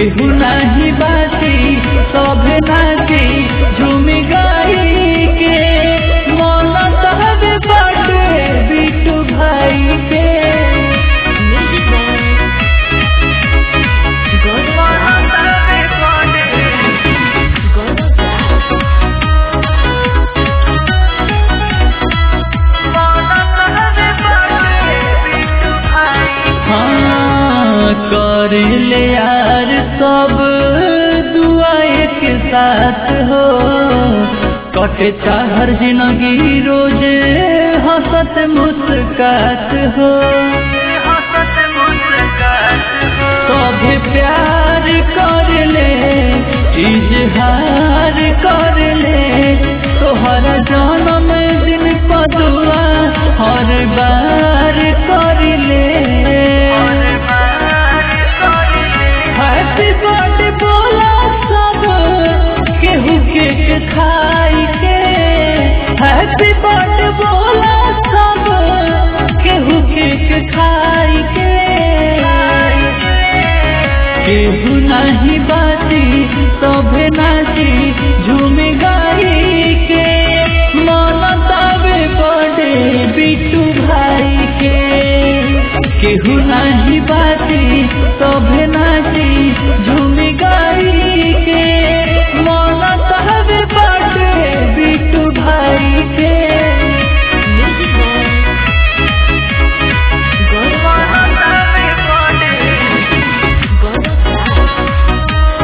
केहू नाही बाती सभे नाची झूमी गाई के मन तहबे बाटे बिटू भाई के Music by Gaurav Gaurav हाँ कर ले यार सब दुआ एक साथ हो कटे हर जिंदगी रोज हंसत मुस्कात हो सभे प्यार कर ले इजहार कर ले तोहरा जन्म दिन पदुआ हर बार कर ले हैप्पी बर्थडे बोला सब केहू केक खाई के हैप्पी बर्थडे बोला सब केहू केक खाई के केहू नहीं बाती सभे नाची झूमी गाई के मन तबे बड़े बिटू भाई के केहू नहीं बाती सभे नाची झूमी गाई के मन तबे बड़े बिटू भाई के Music by Gaurav Gaurav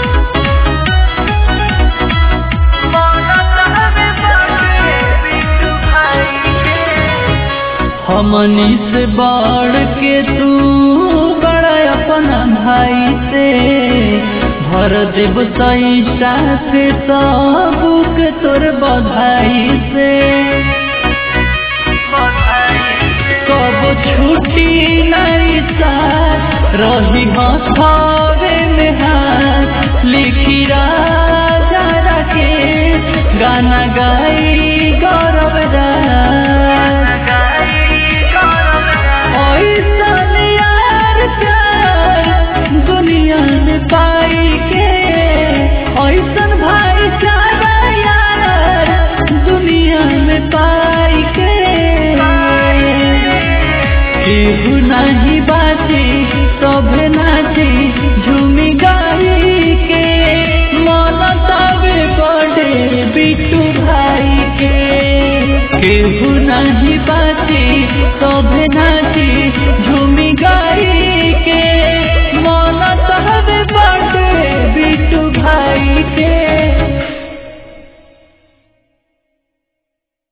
हमनी से बढ़ के तू बड़ा अपना भाई से भर देव सैसा से सबूक तोर बधाई से कब छुट्टी नहीं साथ रही हंसावे में हाथ लिखी राजा के गाना गाई गौरव राज ऐसन यार प्यार दुनिया में पाई के ऐसन भाईचारा यार दुनिया में पाई के केहू नहीं बाची सभे नाची झूमी गाई के मन तबे बड़े बिटू भाई के केहू नहीं बाची सभे